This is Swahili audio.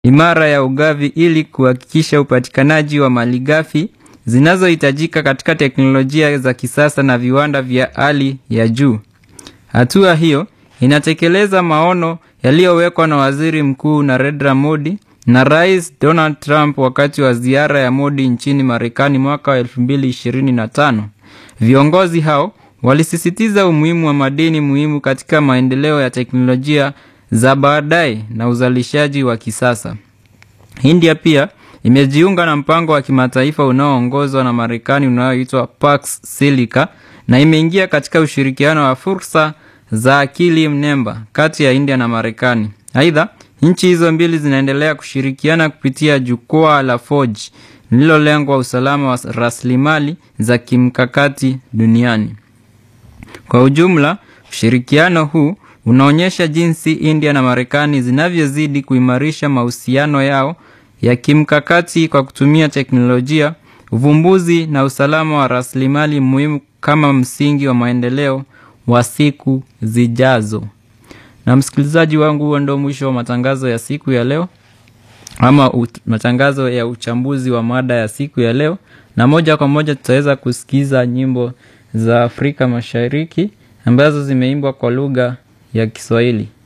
imara ya ugavi ili kuhakikisha upatikanaji wa malighafi zinazohitajika katika teknolojia za kisasa na viwanda vya hali ya juu. Hatua hiyo inatekeleza maono yaliyowekwa na Waziri Mkuu Narendra Modi na Rais Donald Trump wakati wa ziara ya Modi nchini Marekani mwaka wa 2025. Viongozi hao walisisitiza umuhimu wa madini muhimu katika maendeleo ya teknolojia za baadaye na uzalishaji wa kisasa. India pia imejiunga na mpango wa kimataifa unaoongozwa na Marekani unaoitwa Pax Silica na imeingia katika ushirikiano wa fursa za akili mnemba kati ya India na Marekani. Aidha, nchi hizo mbili zinaendelea kushirikiana kupitia jukwaa la Forge lililolengwa usalama wa rasilimali za kimkakati duniani. Kwa ujumla, ushirikiano huu unaonyesha jinsi India na Marekani zinavyozidi kuimarisha mahusiano yao ya kimkakati kwa kutumia teknolojia, uvumbuzi na usalama wa rasilimali muhimu kama msingi wa maendeleo wa siku zijazo. Na msikilizaji wangu, huo ndio mwisho wa matangazo ya siku ya leo ama ut, matangazo ya uchambuzi wa mada ya siku ya leo, na moja kwa moja tutaweza kusikiza nyimbo za Afrika Mashariki ambazo zimeimbwa kwa lugha ya Kiswahili.